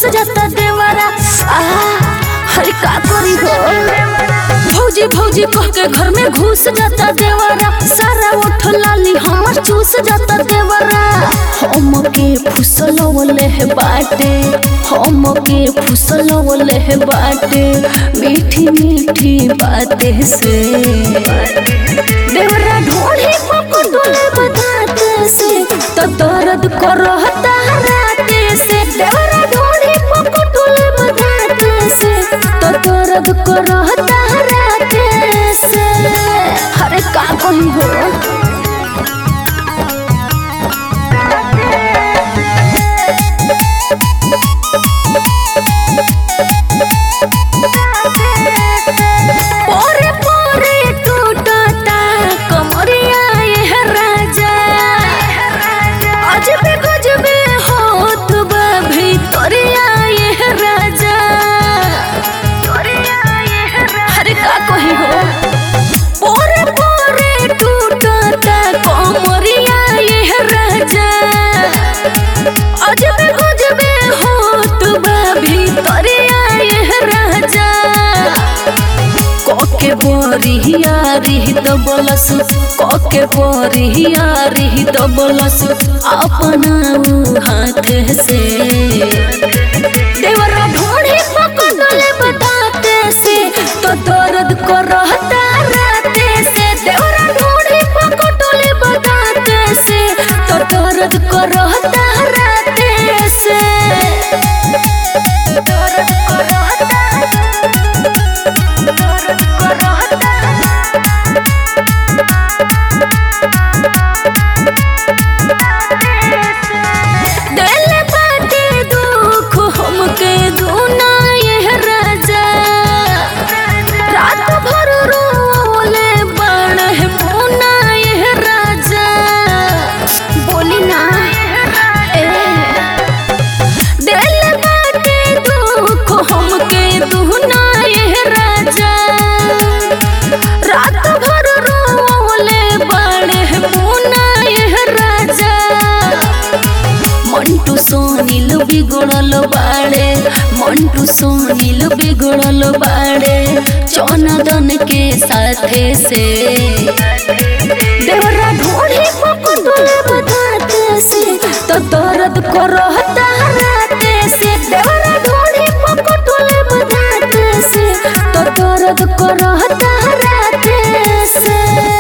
जाता देवरा आ हरे का करी हो भौजी भौजी कह के घर में घुस जाता देवरा सारा उठ लाली हमर चूस जाता देवरा हम के फुसलवले है बाटे हम के फुसलवले है बाटे मीठी मीठी बातें से देवरा ढोली पकड़ डोले बताते से तो दर्द करहता राते से देवरा ढोली पकड़ डोले बताते से तो दर्द करहता राते से अरे का कही हो पोरे पोरे टूटता कमरिया ये राजा अजबे गजबे होत बा भीतरिया ये राजा अरे का कही हो पोरे पोरे टूटता कमरिया ये राजा अजबे गजबे होत बा भीतरिया ये राजा कके बरियारी दबलस कके बरियारी दबलस अपना ऊ हाथ से देवरा ढोढ़े पकड़ले बताते से तो दर्द करहता राते से देवरा ढोढ़े पकड़ले बताते से तो दर्द करहता राते से दर्द करहता दिल बाटे दुख हमके दूना ये राजा रात भर रोले बण है मुना ये राजा बोली ना ए दिल बाटे दुख हमके दूना ये राजा रात भर रोले बण है मुना ये राजा मंटू सोनिल बिगड़ल बाड़े मंटू सोनिल बिगड़ल बाड़े चौनदन के साथे से देवरा ढोढ़ी पकड़ल बताते से तो दर्द करहता राते से देवरा ढोढ़ी पकड़ल बताते से तो दर्द करहता राते से